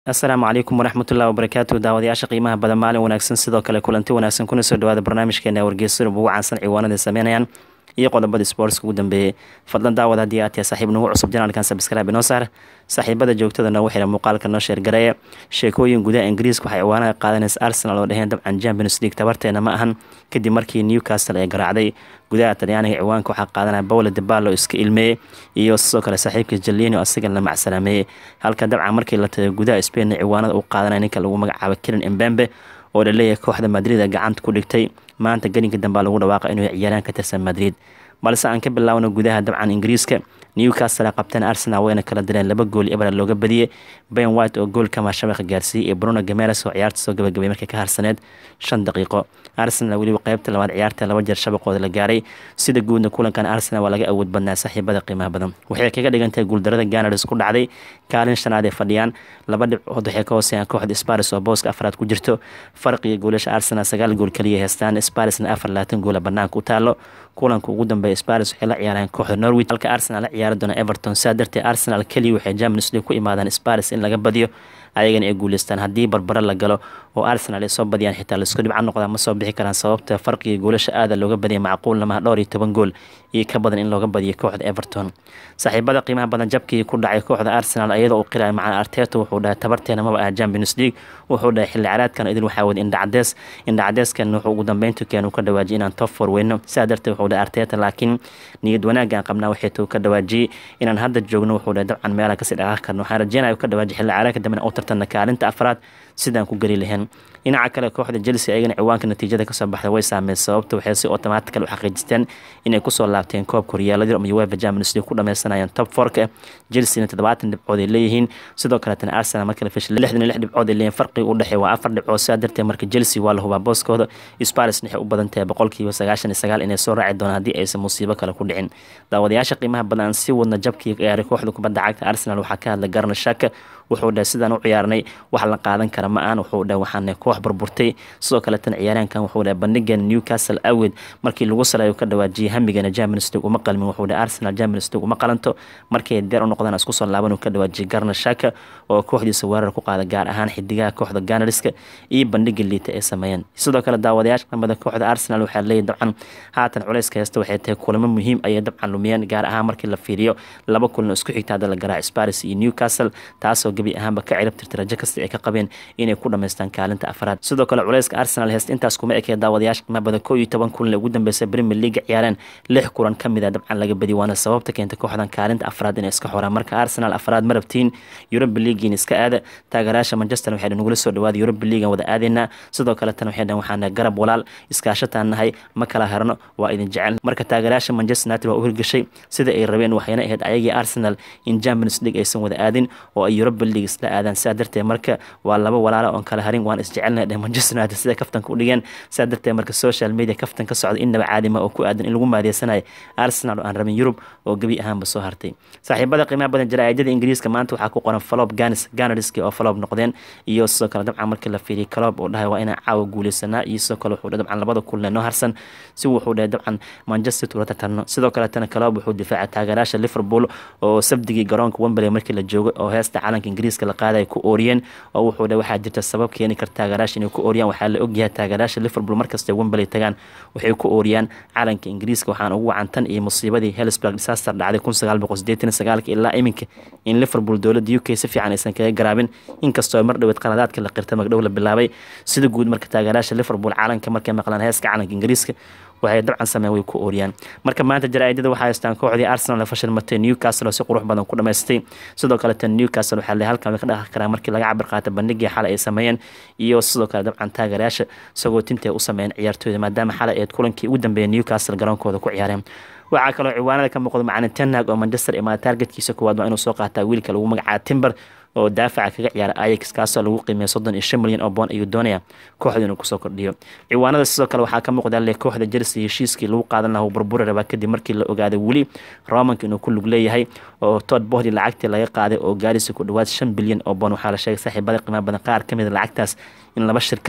asalaamu calaykum waraxmatullahi wabarakaatu daawadayaasha qiimaha badan maalin wanaagsan sidoo kale kulanti wanaagsan kuna soo dhawaada barnaamijkeena wargeysadub ugu caansan ciwaanada sameynayaan iyo qodobada sportska ugu dambeeyey fadlan daawad haddii aad tahay saaxiib nagu cusub janaalkan sabscribe inoo saar saaxiibada joogtada noogu xira muuqaalka noo sheergareeya sheekooyin gudaha ingiriiska waxay ciwaanaha qaadanaysa arsenal oo dhaheen dabcan champions league tabarteena ma ahan kadib markii newcastle ay garaacday gudaha talyaaniga ciwaanka waxaa qaadanaya bowle debalo iska ilmeeyey iyo sidoo kale saaxiibka jalini oo asigan la macsalaameeyey halka dabcan markii la tagay gudaha spain ciwaanada u qaadanaya ninka lagu magacaabo kiran embembe oo laleeyahay kooxda madrid a gacanta ku dhigtay maanta gelinka dambea lagu dhawaaqa inuu ciyaaraan ka tirsan madrid balse aan ka bilaawno gudaha dabcan ingiriiska newcastle a qabteen arsenal wayna kala direen laba gool ebra looga badiyey ben white oo goolka maashabeeqa gaarsiiyey iyo bruno gameres oo ciyaarta soo gabagabay markay ka harsaneed shan daqiiqo arsenal weliba qeybta labaad ciyaarta laba jeer shabaqooda la gaaray sida guudna kulankan arsenal waa laga awood badnaa saaxiibada qiimaha badan waxay kaga dhigantahay guuldarada ganars ku dhacday kaalin shanaad ay fadhiyaan laba dhibcood waxay ka hooseeyaan kooxda sparis oo booska afraad ku jirto farqiga goolasha arsenal sagaal gool kaliya heystaan sparisna afar labaatan goola banaanka u taalo kulanka ugu dambeeya sparis waxay la ciyaareen kooxda norwich halka arsenal la ciyaari doona everton saa darteed arsenal keliya waxay champions league ku imaadaan sparis in laga badiyo ayagana ay guuleystaan haddii barbaro la galo oo arsenal ay soo badiyaan xitaa laisku dhibca noqdaa ma soo bixi karaan sababta farqiga goolasha aada looga badiyay macquulna maha dhowr iyo toban gool iyo ka badan in looga badiyo kooxda everton saaxiibada qiimaha badan jabkii ku dhacay kooxda arsenal iyadoo uu qiraya macana arteta wuxuu dhahay tabarteena maba aha champions league wuxuu dhahay xilli caraadkan idin waxaa wada indhacadees indhacadeeskan wuxuu ugu dambeyntu keen uu ka dhawaajiyay inaan top four weyno sidaa darteed wuxuu dhahay arteta laakiin niyad wanaaggaan qabnaa waxay tuu ka dhawaajiyey inaan hadda joogno wuxuu dhahay dabcan meelaan kasii dhaqaaqi karno waxaan rajeynaya uu ka dhawaajiyay xilli caraadka dambena u tartana kaalinta afraad sidaan ku geli lahayn dhinaca kale kooxda chelsea ayagana ciwaanka natiijada kasoo baxday way saameyn sababta waxay si automatikal u xaqiijisteen inay kusoo laabteen koobka horyaaladii ama uefa champions league ku dhameysanayaan top fourka chelsea toddobaatan dhibcood ay leeyihiin sidoo kaletana arsenal marka la fishay lixdan iyo lix dhibcood ay leeyihin farqiga u dhexeey waa afar dhibcood sidaa darteed marka chelsea waa la hubaa booskooda sparis waxay u badan tahay boqolkiiba sagaashan iyo sagaal inay soo raaci doonaan haddii aysan musiibo kale ku dhicin daawadayaasha qiimaha badan si wadna jabkii ciyaaray kooxda kubadda cagta arsenal waxaa ka hadlay garna shaka wuxuu dhahay sidaan u ciyaarnay wax la qaadan kara ma aan wuxuu dhahay waxaana koox burburtay sidoo kaleetana ciyaaraankan wuxuu dhahay bandhigan newcastle awed markii lagu salayo ka dhawaajiyay hamigana champions league uma qalmin wuxuu dhahay arsenal champions league uma qalanto markay deer u noqdaan isku soo laaban uu ka dhawaajiyay garna shaka oo kooxdiisa weerar ku qaada gaar ahaan xidigaha kooxda ganariska iyo bandhiga liita ay sameeyeen sidoo kale daawadayaasha qamada kooxda arsenal waxaa leeyahy dabcan haatan culayska heesta waxay tahay kulamo muhiim ayay dabcan lumiyeen gaar ahaan markii la fiiriyo laba kulan isku xigta hadda la garaac sparis iyo newcastle taasoo gebi ahaanba ka cirab tirta rajo kasta ay ka qabeen inay ku dhamaystaan kaalinta afraad sidoo kale culayska arsenal heest intaas kuma ekee daawadayaasha qiima badan koo iyo toban kulan ugu dambeysay premier league ciyaareen lix kulan ka mid a dabcan laga badi waana sababta keentay kooxdan kaalinta afraad inay iska xoraan marka arsenal afraad ma rabtiin europa leaguein iska aada taageerayaasha manchester waxay nagula soo dhawaada europa leaguean wada aadaynaa sidoo kaletana waxay dhahan waxaana garab walaal iskaashataan nahay ma kala harno waa idin jecel marka taageerayaasha manchester united waa u hirgashay sida ay rabeen waxayna ahayd ayagii arsenal in champions league aysan wada aadin oo ay europa league isla aadaan sidaa darteed marka waa laba walaala oon kala harin waan isjecelnahay dheh manchester united sida kaftanka u dhigeen sidaa darteed marka social media kaftan ka socda innaba caadima oo ku aadan in lagu maadeysanayo arsenal oo aan rabin yurub oo gebi ahaanba soo hartay saaxiibada qiimaha badan jaraa'idada ingiriiska maanta waxaa ku qoran falob ganis ganariski oo falob noqdeen iyo sidoo kale dabcan markii la fiiriyay calob oo dhahay waa inaan caawa guuleysanaa iyo sidoo kale wuxuu dabcan labada kulne noo harsan si wuxuu dhahay dabcan manchester ula tartarno sidoo kaletana calob wuxuu difaacay taageerayaasha liverpool oo sabdigii garoonka wembley markii la joogo oo heesta calanka ingiriiska la qaaday ku ooriyeen oo wuxuu dhahay waxaa jirta sabab keeni karta taageerayaasha inay ku ooriyaan waxaa la ogyahay taageerayaasha liverpool markasta wembley tagaan waxay ku ooriyaan calanka ingiriiska waxaan ugu wacantan iyo musiibadii helsburg disaster dhacday kun sagaal boqol sideetan sagaalka ilaa iminka in liverpool dowladda u k si fiican aysan kaga garaabin inkastoo mar dhoweed qaladaadka la qirta magdhow la bilaabay sida guud marka taageerayaasha liverpool calanka markay maqlaan heeska calanka ingiriiska waxay dabcan sameyn way ku ooriyaan marka maanta jaraa'idada waxaa haystaan kooxdii arsenal fashilmatay newcastle oo si qurux badan ku dhamaystay sidoo kaleta newcastle waxaa le halkan way ka dhaqi karaan markii laga cabir qaata bandhigii xalay ay sameeyeen iyo sidoo kale dabcan taageerayaasha isagoo tintay u sameeyeen ciyaartooyda maadaama xalay eed kulankii ugu dambeeyay newcastle garoonkooda ku ciyaareen waxaa kaloo ciwaanada ka muuqda macalin tenhag oo manchester imaada taargetkiisa koowaad waa inuu soo qaataa wiilka lagu magacaaba timber oo daafaca kaga ciyaara ayax kaasoo lagu qiimeeya soddon iyo shan milyan oo boon ayuu doonaya kooxda inuu kusoo kordhiyo ciwaanada sidoo kale waxaa ka muuqda le kooxda chelsea heshiiskii lagu qaadan lahaa burburi rabaa kadib markii la ogaaday weli romanka inuu ku lug leeyahay oo todd bohdi lacagtii laga qaaday oo gaarisa ku dhawaad shan bilyan oo boon waxaa la sheegay saaxiibada qiimaha badan qaar ka mid a lacagtaas in laba shirkad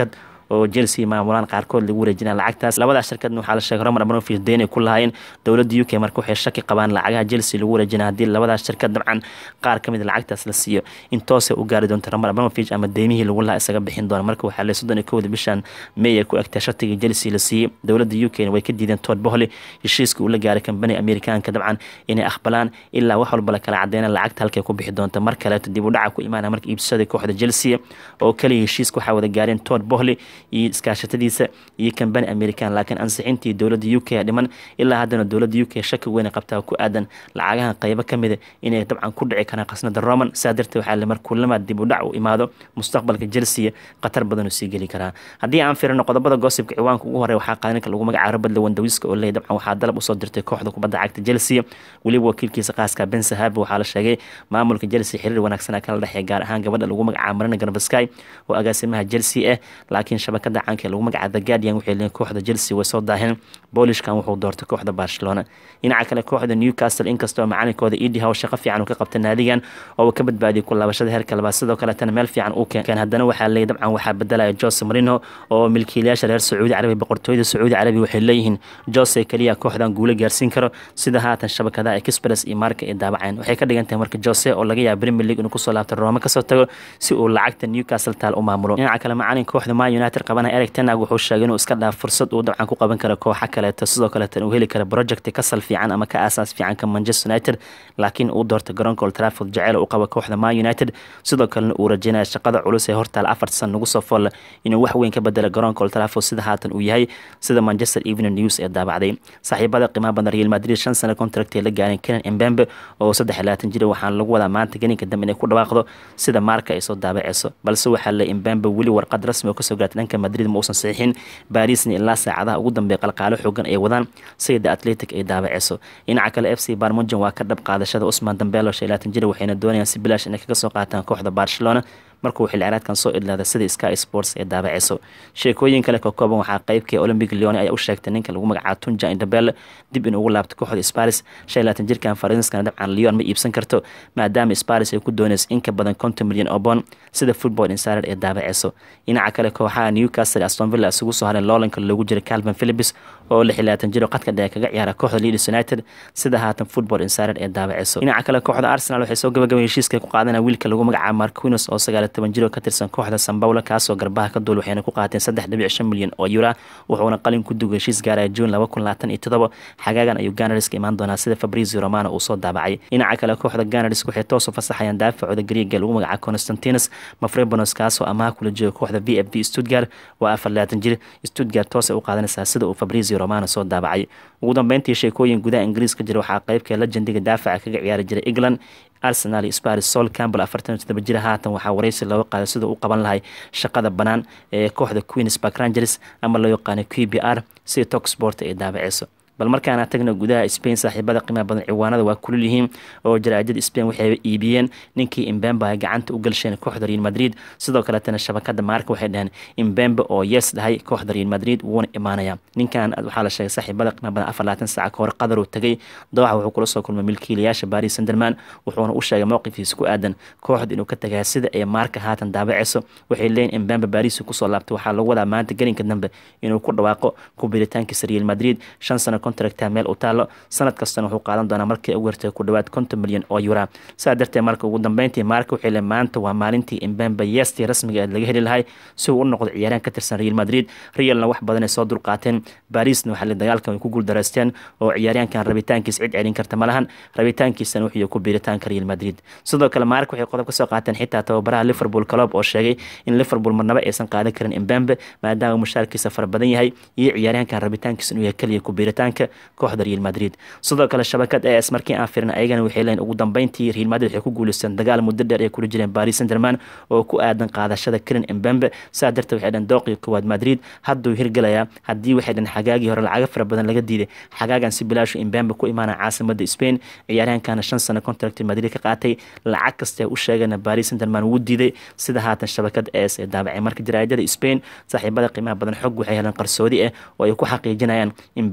oo chelsea maamulaan qaarkood lagu wareejinaya lacagtaas labadaas shirkadna waxaa la sheegay roman abramovich deyn ay ku lahaayeen dowladda u k marka waxay shaki qabaan lacagaha chelsea lagu wareejinaya haddii labadaas shirkad dabcan qaar ka mid lacagtaas la siiyo in toosay u gaari doonto roman abramovich ama deymihii lagu lahaa isaga bixin doona marka waxaa le soddon iyo kowda bishan may ay ku egtay shatigii chelsea la siiyey dowladda u k way ka diideen todd bohly heshiiska uu la gaaray kambani amerikaanka dabcan inay aqbalaan ilaa wax walba la kala cadeyna lacagta halkay ku bixi doonto mar kaleeto dib u dhaca ku imaanaya marka iibsaday kooxda chelsea oo kaliya heshiiska waxaa wada gaareen todd bohly iyo iskaashatadiisa iyo kambani american laakiin ansixintii dowladda u k dhiman ilaa haddana dowladda u k shaki weyn qabtaa ku aadan lacagahan qaybo ka mida inay dabcan ku dhici karaan qasnada roman saa darteed waxaa le mar kullamaad dib u dhac u imaado mustaqbalka chelsea khatar badan uu sii geli karaa haddii aan firino qodobada goosibka ciwaanka ugu horey waxaa qaadanka lagu magacaabo badle wandawiska oo leey dabcan waxaa dalab usoo dirtay kooxda kubadda cagta chelsea weliba wakiilkiisa qaaska ben sahabi waxaa la sheegay maamulka chelsea xiriir wanaagsan kala dhexeeya gaar ahaan gabadha lagu magacaabo marina garbasky oo agaasimaha chelsea ah laakiin shabakada caanka ee lagu magacaabo the guardian waxay leeyiin kooxda chelsea way soo daaheen boolishkan wuxuu doortay kooxda barcelona dhinaca kale kooxda newcastle inkastoo macalinkooda edi how shaqo fiican uu ka qabtay naadigan oo uu ka badbaadiyay ku laabashada heerka labaad sidoo kaletana meel fiican uu keen haddana waxaa leeyay dabcan waxaa bedelaya jose marino oo milkiilayaasha reer sacuudi carabi boqortooyada sacuudi carabi waxay leeyihiin jose keliya kooxdan guulo gaarsiin karo sida haatan shabakadaha express iyo marka ay daabaceen waxay ka dhigan tahay marka jose oo laga yaaba premier league inuu kusoo laabto roome kasoo tago si uu lacagta newcastle taal u maamulo dhinaca kale macalin kooxda man united qabanaya eric tenag wuxuu sheegay inuu iska dhaaf fursad uu dabcan ku qaban karo kooxa kaleeto sidoo kaleetan uu heli karo project ka sal fiican ama ka aasaas fiican ka manchester united laakiin uu doortay garoonka old trafford jaceyl u qaba kooxda man united sidoo kalena uu rajeynaya shaqada culus ee hortaal afarta san nagu soo foolla inuu wax weyn ka bedela garoonka old trafford sida haatan uu yahay sida manchester evening news ee daabacday saaxiibada qiimaha badan real madrid shan sano contract ee la gaareen kenan embembe oo saddex iyo labaatan jira waxaana lagu wadaa maanta geninka dambe inay ku dhawaaqdo sida maarka ay soo daabaceyso balse waxaa le embembe weli warqad rasmi oo kasoo gaartay dhanka madrid ma uusan saxiixin barisna ilaa saacadaha ugu dambeeya qalqaalo xoogan ay wadaan sida atletic ay daabaceyso dhinaca kale f c barmujan waa ka dhab qaadashada usman dambelo shan iyo labaatan jira waxayna doonayaan si bilaash inay kaga soo qaataan kooxda barcelona markuu xilciraadkan soo idlaada sida sky sports ee daabaceyso sheekooyin kale ka kooban waxaa qeybkii olympic leone ayaa u sheegtay ninka lagu magacaabo tunja indabel dib in ugu laabto kooxda sparis shan iyo labaatan jirkan faranskana dabcan leon ma iibsan karto maadaama sparis ay ku doonayso in ka badan konton milyan oo bond sida football insider ee daabaceyso dhinaca kale kooxaha newcastle aston villa isugu soo hareen loolanka loogu jiray calvin philips oo lix iyo labaatan jiro qadka dhexe kaga ciyaara kooxda leeds united sida haatan football insider ee daabaceyso dhinaca kale kooxda arsenal waxay soo gabagabay heshiiska ku qaadanaya wiilka lagu magacaabo marquinus oo sagaal toban jiro ka tirsan kooxda sambawla kaasoo garbaha ka duul waxayna ku qaateen saddex dhibic shan milyan oo yura wuxuuna qalin ku dugay heshiis gaaraya juun laba kun labaatan iyo todoba xagaagan ayuu ganariska imaan doonaa sida fabrizio romano uu soo daabacay dhinaca kale kooxda ganarisk waxay toos u fasaxayaan daafacooda griiga lagu magacaabo constantinus mafrebonos kaasoo amaha kula jooga kooxda v f v stuttgart waa afar labaatan jir stuttgart toosay u qaadanaysaa sida uu fabrizio romano soo daabacay ugu dambeyntii sheekooyin gudaha ingiriis ka jira waxaa qeybka lejendiga daafaca kaga ciyaari jiray england arsenal iyo sparis sol campbell afartan iyo todoba jira haatan waxaa wareysi looga qaaday sida u qaban lahay shaqada bannaan ee kooxda queens park rangers ama loo yaqaano q b r sida tok sport ay daabaceyso bal markaana tagna gudaha spain saaxiibada qiimaha badan ciwaanada waa kulul yihiin oo jaraajada spain waxay iibiyeen ninkii imbembe ay gacanta u galsheen kooxda real madrid sidoo kaletana shabakada maarka waxay dhaheen imbembe oo yes dhahay kooxda real madrid wuuna imaanaya ninkan waxaa la sheegay saaxiibada qiimaha badan afar labaatan saaca kahor qadar uu tagay dooxa wuxuu kula soo kulmay milkiilayaasha baris sanderman wuxuuna u sheegay mowqifkiisa ku aadan kooxda inuu ka tagaya sida ay maarka haatan daabaceyso waxay leeyihin imbembe baris kusoo laabtay waxaa lagu wadaa maanta gelinka dambe inuu ku dhawaaqo ku biritaankiisa real madrid shan sano contracta meel u taalo sanad kastana wuxuu qaadan doonaa markii ugu yartay ku dhawaad konton milyan oo yura saa darteed marka ugu dambeyntii maarka waxay le maanta waa maalintii imbembe yeestii rasmiga aad laga heli lahay si uu u noqdo ciyaaraan ka tirsan real madrid realna wax badan ay soo dulqaateen barisna waxaa le dagaalkan ay ku guuldareysteen oo ciyaaryaankan rabitaankiis cid celin karta ma lahan rabitaankiisana wuxuu ku biiritaanka real madrid sidoo kale maarka waxay qodob ka soo qaateen xitaa tababaraha liverpool club oo sheegay in liverpool marnaba aysan qaadan karin imbembe maadaama mushaarkiisa fara badan yahay iyo ciyaaryaankan rabitaankiisa inuu yahay keliya ku biiritaanka kooxda real madrid sidoo kale shabakad as markii aan firin ayagana waxay leeyiin ugu dambeyntii real madrid waxay ku guuleysteen dagaal muddo dheer ay kula jireen baris sanderman oo ku aadan qaadashada karen embembe saa darteed waxay dhaheen dooqii koowaad madrid hadduu hirgelayaa haddii waxay dhaheen xagaagii hore lacago fara badan laga diiday xagaagan si bilaashu embembe ku imaana caasimada spain ciyaaryahankana shan sano contract madrid ka qaatay lacag kastee u sheegana baris sanderman wuu diiday sida haatan shabakad as ee daabacay marka jaraajada spain saaxiibada qiimaha badan xog waxay heleen qarsoodi ah oo ay ku xaqiijinayaan embembe inuu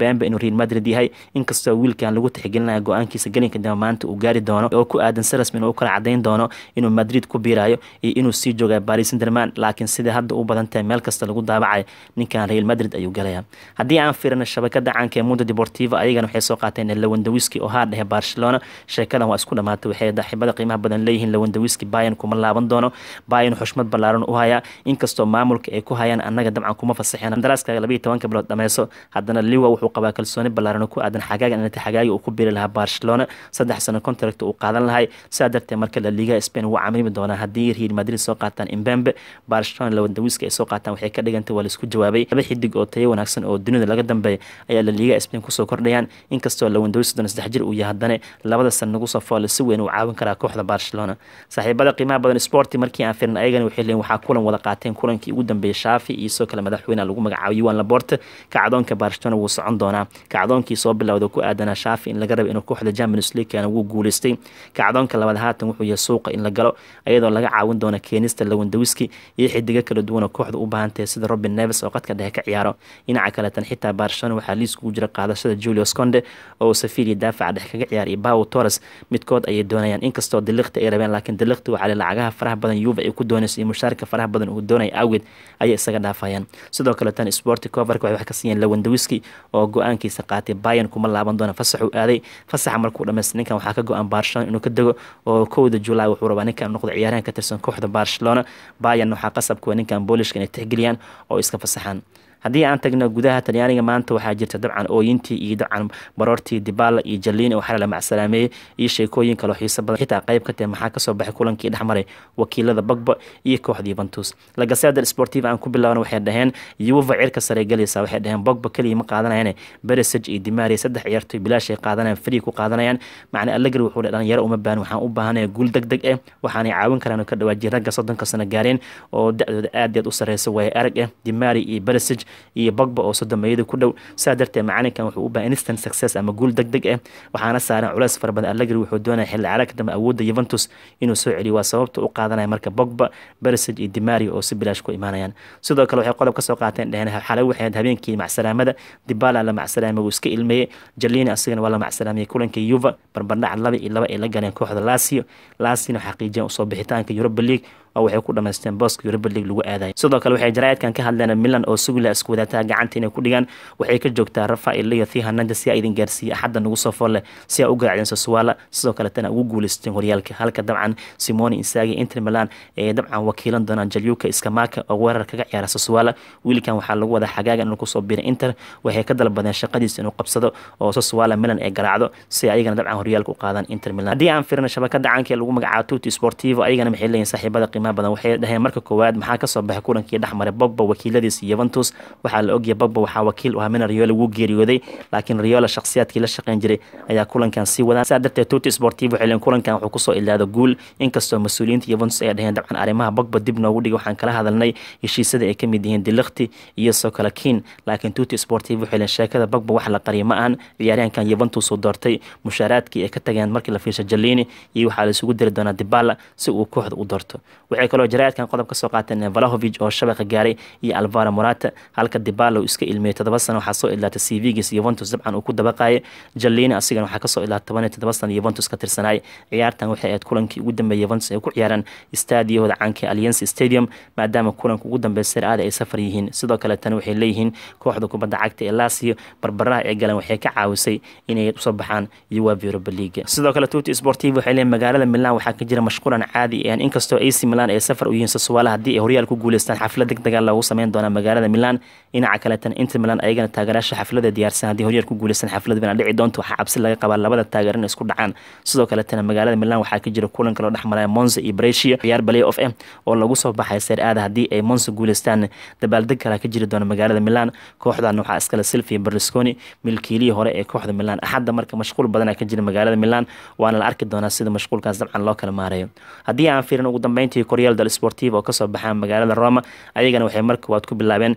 real madrid yahay inkastoo wiilkan lagu tixgelinaya go-aankiisa gelinka dambe maanta uu gaari doono oo ku aadan sarasm inuu kala cadeyn doono inuu madrid ku biirayo iyo inuu sii jooga baris sanderman laakiin sidai hadda u badan tahay meel kasta lagu daabacayo ninkan real madrid ayuu galaya haddii aan fiirino shabakada caanka ee mundo deportivo ayagana waxay soo qaateen lawandawiski oo haa dhehe barcelona sheekadan waa isku dhamaatay waxay daaxibada qiimaha badan leeyihiin lawandawiski bayan kuma laaban doono bayan xushmad ballaaran u hayaa inkastoo maamulka ay ku hayaan annaga dabcan kuma fasaxeen qandaraaska labayo tobanka bilood dhameyso haddana liwa wuxuu qabaa kalsooni ballaaran ku aadan xagaagan inta xagaagi uu ku biri lahaa barcelona saddex sano contract uu qaadan lahay sidaa darteed marka la liga spain wuu camrimi doonaa haddii real madrid soo qaataan imbembe barcelona lawandawiska ay soo qaataan waxay ka dhigantay waa laisku jawaabay laba xidig oo tayo wanaagsan oo dunida laga dambeeya ayaa la liga spain kusoo kordhayaan inkastoo lawandawiska doona saddex jir uu yahay haddana labada san nagu soo foole si weyn uu caawin karaa kooxda barcelona saaxiibada qiimaha badan sporti markii aan firin ayagana waxay leeyiin waxaa kulan wada qaateen kulankii ugu dambeeyay shaafi iyo sidoo kale madaxweynaha lagu magacaabo yuan laborte kacdoonka barcelona wuu socon doonaa kacdoonkii soo bilowda ku aadanaa shaafi in laga raba inuu kooxda champions league keena wuu guuleystay kacdoonka labaad haatan wuxuu yahay suuqa in la galo iyadoo laga caawin doono keenista lawandawiski iyo xidigo kala duwan oo kooxda u baahan tahay sida robin neves oo qadka dhexe ka ciyaaro dhinaca kaleetan xitaa barcelona waxaa liis kugu jira qaadashada julius conde oo safiria daafaca dhexe kaga ciyaar iyo bawo torres midkood ayay doonayaan inkastoo diliqti ay rabeen laakiin diliqti waxaa lacagaha faraha badan yuva ay ku doonaysa iyo mushaarka faraha badan uu doonaya awgeed ayay isaga dhaafayaan sidoo kale tan sporti coverka waxay wax ka siiyeen lawandawiski oo go-aankiisa qaatay bayan kuma laaban doona fasaxuu aaday fasaxa markuu dhamaystay ninkan waxaa ka go-an barcelona inuu ka dego oo kowda julaay wuxuu rabaa ninkan noqdo ciyaaryahan ka tirsan kooxda barcelona bayan waxaa qasabka ninkan boolishka inay tixgeliyaan oo iska fasaxaan haddii aan tagno gudaha talyaaniga maanta waxaa jirta dabcan ooyintii iyo dabcan baroortii dibala iyo jaliin oo xalala macsalaameeyey iyo sheekooyin kaloo xiiso badan xitaa qayb ka tahay maxaa kasoo baxay kulankii dhexmaray wakiilada bagba iyo kooxda yuventus lagaseda sportiv aan ku bilaabna waxay dhaheen yuva cirka sare galaysa waxay dhaheen bogba keliya ma qaadanayaan beresage iyo dimari saddex ciyaartoy bilaashay qaadanayaan free ku qaadanayaan macna allegri wuxuu dhe dhalinyaro uma baahan waxaan u baahanaya guul deg deg eh waxaanay caawin karaan ka dhawaajiya ragga soddonka sano gaareen oo da-dooda aad aad u sareysa waaye arag eh dimari iyo beresage iyo bogba oo sodomeeyada ku dhow saa darteed macalinkan wuxuu u baahan instant success ama guul deg deg ah waxaana saaran culeys fara badan allegri wuxuu doonaya xilli caraagka dambe awoodda yuventus inuu soo celiyo waa sababta u qaadanaya marka bogba beresage iyo dimari oo si bilaash ku imaanayaan sidoo kale waxay qodob ka soo qaateen dheheen xalay waxay ahayd habeenkii macsalaamada dibala la macsalaamay wuu iska ilmeeyey jalini asigana waa la macsalaamiyey kulanka yuva barbardhac laba iyo laba ay la galeen kooxda lasio lasina xaqiijiyeen usoo bixitaanka europa league oo waxay ku dhamaysteen booska europa league lagu aadayo sidoo kale waxay jaraa'idkan ka hadleen milan oo sugila isku wadaataha gacanta inay ku dhigaan waxay ka joogtaa rafael leo thi hernandez si a idin gaarsiiya axadda nagu soo folle si a u garaacdeen sosuwala sidoo kaletana ugu guuleysteen horyaalka halka dabcan simoni insagi inter milan ee dabcan wakiilan doonaan jalyuka iskamaka oo weerar kaga ciyaara sosuwala wiilkan waxaa lagu wadaa xagaaga inuu kusoo biray inter waxay ka dalbadeen shaqadiisa inuu qabsado oo sosuwala milan ay garaacdo si ayagana dabcan horyaalka u qaadaan inter milan haddii aan firino shabakada caanka ee lagu magacaabo tuti sportivo ayagana maxay leeyihin saaxiibada qiimaha badan waxay dhaheen marka koowaad maxaa kasoo baxay kulankii dhexmaray bogba wakiiladiisa yuventus waxaa la ogyahay bogba waxaa wakiil u hamina riola wuu geeriyooday laakiin riola shakhsiyaadkii la shaqeyn jiray ayaa kulankan sii wadaan saa darteed tuti sportivo waxay leeyihin kulankan wuxuu kusoo ilaado guul inkastoo mas-uuliyiinta yuventus ay dhaheen dabcan arrimaha bogba dib noogu dhigay waxaan kala hadalnay heshiisyada ay kamid yihiin dilakti iyo soo kale kiin laakiin tuti sportivo waxay leeyihin sheekada bogba wax la qariyo ma ahan ciyaaryahankan yuventus uu doortay mushaaraadkii ay ka tageen markii la fiirsha jalini iyo waxaa la isugu diri doonaa dibala si uu kooxda u doorto waxay kaloo jaraa'idkan qodob ka soo qaateen valahovic oo shabaqa gaaray iyo alvaro morata halka dibala uu iska ilmeeyey toddoba sano waxaa soo ilaatay cvgiis yuventus dabcan uu ku dabaqaayay jalini asigana waxaa kasoo ilaatay toban iyo toddoba sano yuventus ka tirsanaay ciyaartan waxay ahayd kulankii ugu dambeeyay yuventus ay ku ciyaaraan istaadiyahooda caanka alliance stadium maadaama kulanka ugu dambeeya sir-aada ay safar yihiin sidoo kale tan waxay leeyihiin kooxda kubadda cagta ee lasio barbaraha ay galeen waxay ka caawisay inay usoo baxaan uefa europa league sidoo kale tuti sportiv waxay leeyihin magaalada milan waxaa ka jira mashquulan caadi ah inkastoo ac milan ay safar u yihiin sasuwaala haddii ay horyaal ku guuleystaan xaflad deg dega loogu sameyn doonaa magaalada milan dhinaca kaleetan inter milan ayagana taageeraasha xaflada diyaarsan haddii horyaal ku guuleystaan xaflad bina dhici doonto waxaa cabsi laga qabaa labada taageer in isku dhacaan sidoo kaletana magaalada milan waxaa ka jira kulan kaloo dhexmaraya monza iyo brescia ciyaar balay of m oo lagu soo baxay seer aada haddii ay monza guuleystaan dabaaldeg kalaa ka jiri doona magaalada milan kooxdan waxaa iskale silvia berlusconi milkiilihii hore ee kooxda milan axadda marka mashquul badana ka jira magaalada milan waana la arki doonaa sida mashquulkaas dabcan loo kala maarayo haddii aan fiirin ugu dambeyntii koryaal dal sportiv oo kasoo baxaan magaalada roma ayagana waxay marka waad ku bilaabeen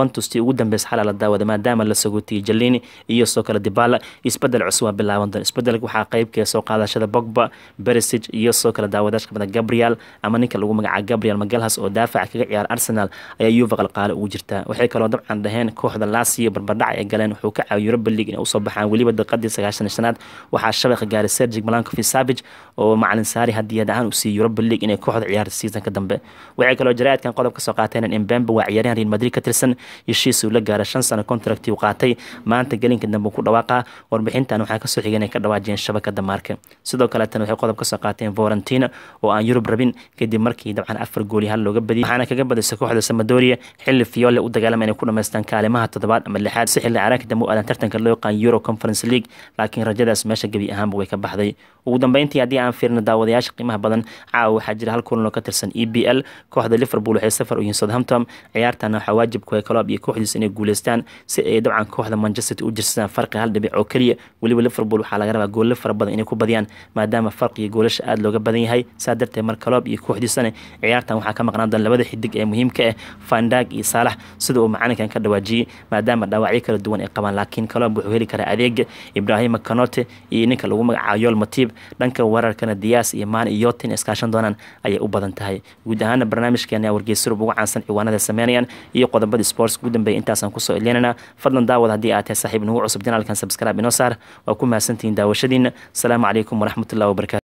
yuventus tii ugu dambeysa xalaa la daawada maadaama la sagootiyey jalini iyo soo kale dibala isbedel cusub waa bilaaban doon isbedelka waxaa qeybkee soo qaadashada bogba beresig iyo soo kale daawadaasha kamida gabriel ama ninka lagu magacaabo gabriel magalhas oo daafaca kaga ciyaara arsenal ayaa yuva qalqaale ugu jirtaa waxay kaloo dabcan dhaheen kooxda laasiyo barbardhac ay galeen wuxuu ka caawiyo europa league inay usoo baxaan weliba daqiiqadii sagaashan shanaad waxaa shabaqa gaaray sergig malankovi savage oo macalin saari hadiyad ahaan u siiyey europa league inay kooxda ciyaarta seasonka dambe waxay kaloo jaraa'idkan qodob kasoo qaateen in mbembe waa ciyaaryahan real madrid ka tirsan heshiis uu la gaaray shan sano contract uu qaatay maanta gelinka dambe ku dhawaaqa warbixintan waxaa kasoo xigay inay ka dhawaajiyeen shabakada maarka sidoo kaleetana waxay qodob kasoo qaateen vorentina oo aan yurub rabin kadib markii dabcan afar gooli hal looga badiyay waxaana kaga badisay kooxda samadoria xilli fiyoole u dagaalama inay ku dhamaystaan kaalimaha toddobaad ama lixaad si xilli caraanka dambe u aadan tartanka loo yaqaan euro conference league laakiin rajadaas meesha gebi ahaanba way ka baxday ugu dambeyntii haddii aan fiirno daawadayaasha qiimaha badan caawa waxaa jira hal kulan oo ka tirsan e b l kooxda liverpool waxay safar u yihiin southampton ciyaartana waxaa waajib ku coloob iyo kooxdiisa inay guuleystaan si ay dabcan kooxda manchester u jirsadaan farqi hal dhibic oo keliya weliba liverpool waxaa laga rabaa goolle fara badan inay ku badiyaan maadaama farqiga goolasha aada looga badan yahay saa darteed mar coloob iyo kooxdiisana ciyaartan waxaa ka maqnaan doona labada xidig ee muhiimka ah fandag iyo saalax sida uu macalinkan ka dhawaajiyey maadaama dhaawacyo kala duwan ay qabaan laakiin coloob wuxuu heli karaa adeega ibrahima kanote iyo ninka lagu magacaabo yool matib dhanka weerarkana diyaas iyo maan iyo yotin iskaashan doonaan ayay u badan tahay guud ahaana barnaamijkeena wargeysurub ugu caansan ciwaanada sameynayaan iyo qodobadii sports ugu dambeeyay intaasaan kusoo ilinana fadlan daawad haddii aad tahay saaxiib nagu cusub janaalkan subscribe inoo saar waa ku mahadsantihiin daawashadiina asalaamu calaykum waraxmatullahi wabarakatu